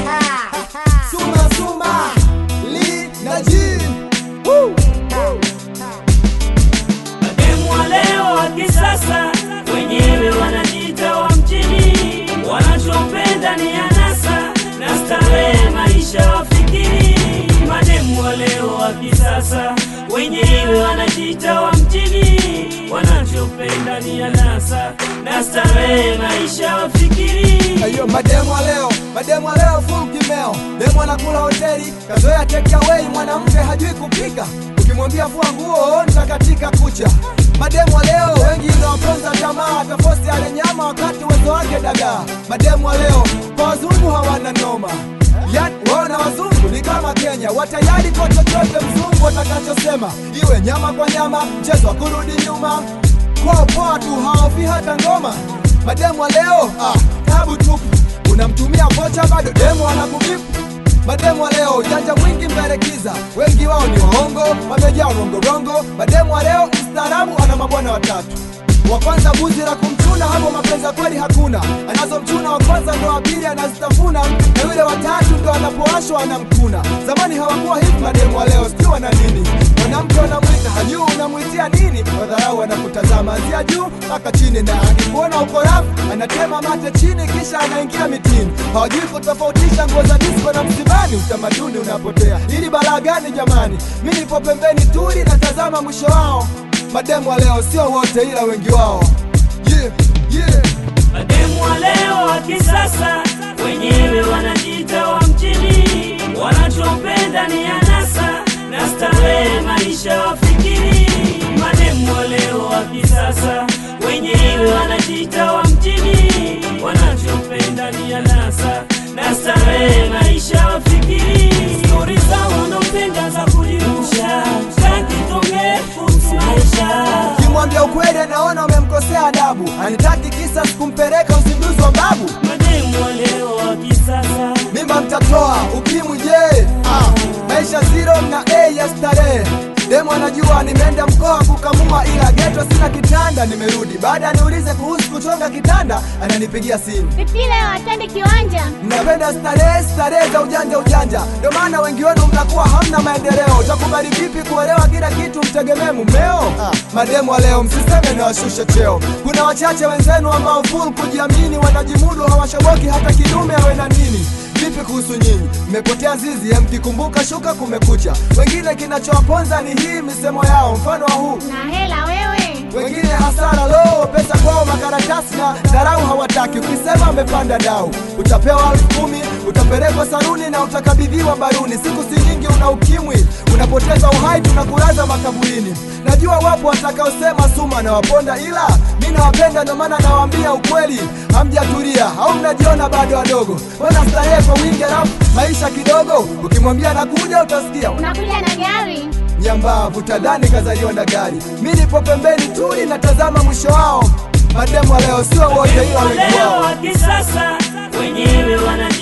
Suma Suma Li na G Mademu wa leo wa kisasa wenyewe wanajiita wa mjini, wanachopenda ni anasa na starehe, maisha wafikiri. Mademu wa leo wa kisasa wenyewe wanajiita wa mjini, wanachopenda ni anasa na starehe, maisha wafikiri. Ayo mademu wa leo, mademu wa leo full kimeo. Demu anakula hoteli, kazoea take away, mwanamke hajui kupika. Ukimwambia fua nguo, nitakatika kucha. Mademu wa leo wengi inawaponza tamaa, tafosi ale nyama wakati uwezo wake dagaa. Mademu wa leo kwa wazungu hawana noma. Yani wao na wazungu ni kama Kenya, watayari kwa chochote mzungu atakachosema, iwe nyama kwa nyama, mchezo wa kurudi nyuma kwao poa tu, hawafi hata ngoma. Mademu wa leo ah, tabu tupu, unamtumia vocha bado demu anakubipu. Mademu wa leo ujanja mwingi mberekiza, wengi wao ni waongo, wamejaa rongorongo. Mademu wa leo mstaarabu, ana mabwana watatu wa kwanza buzi la kumchuna, hapo mapenzi ya kweli hakuna. Anazomchuna wa kwanza ndo wa pili anazitafuna, na yule watatu ndo anapowashwa anamkuna. Zamani hawakuwa hivi mademu wa leo, sijui wana nini. Mwanamke unamwita hajui unamwitia nini, wadharau anakutazama anzia juu mpaka chini, na akikuona uko rafu anatema mate chini, kisha anaingia mitini. Hawajui kutofautisha nguo za disco na msibani, utamaduni unapotea. Ili balaa gani jamani? Mi nipo pembeni tuli, natazama mwisho wao. Mademu wa leo sio wote, ila wengi wao. Yeah, yeah. Mademu wa leo wa kisasa wenyewe wanajiita wa mjini, wanachopenda ni anasa na starehe, maisha wafikiri. Mademu wa leo wa kisasa wenyewe wanajiita wa mjini, wanachopenda ni anasa na starehe, maisha wafikiri. Stori zao wanaopenda za kujirusha, takitonge kuhusu maisha Kimwambia ukweli anaona umemkosea adabu, anitaki kisa sikumpeleka uzinduzi wa babu. Mademu wa leo wa kisasa Mimba mtatoa ukimwi je? Ah, maisha zero na A ya starehe. Demu anajua nimeenda mkoa kukamua, ila geto sina kitanda. Nimerudi baada ya niulize kuhusu kuchonga kitanda, ananipigia simu. Vipi leo atende kiwanja? Mnapenda starehe, starehe za ujanja ujanja, ndio maana wengi wenu mnakuwa hamna maendeleo. Utakubali vipi kuelewa kila kitu mtegemee mumeo? Ah, mademu wa leo msiseme na washushe cheo. Kuna wachache wenzenu ambao full kujiamini, wanajimudu, hawashoboki hata kidume awe na nini. Vipi kuhusu nyinyi? Mmepotea zizi, ya mkikumbuka shuka kumekucha. Wengine kinachowaponza ni hii misemo yao, mfano wa huu Na hela wewe. wengine hasara lo pesa kwao makaratasi na dharau hawataki ukisema amepanda dau utapewa elfu kumi utapelekwa saruni na utakabidhiwa baruni siku si nyingi una ukimwi unapoteza uhai tunakulaza makaburini najua wapo watakaosema suma na waponda ila mi nawapenda ndio maana nawaambia ukweli hamjatulia au mnajiona bado wadogo wana starehe kwa wingi alafu maisha kidogo ukimwambia nakuja utasikia Unakuja na gari? nyambavu tadhani kazaliwa na gari. Mi nipo pembeni tuli natazama mwisho wao. Mademu wa leo sio wote, ila wengi leo wao. wa kisasa wenyewe wanajiita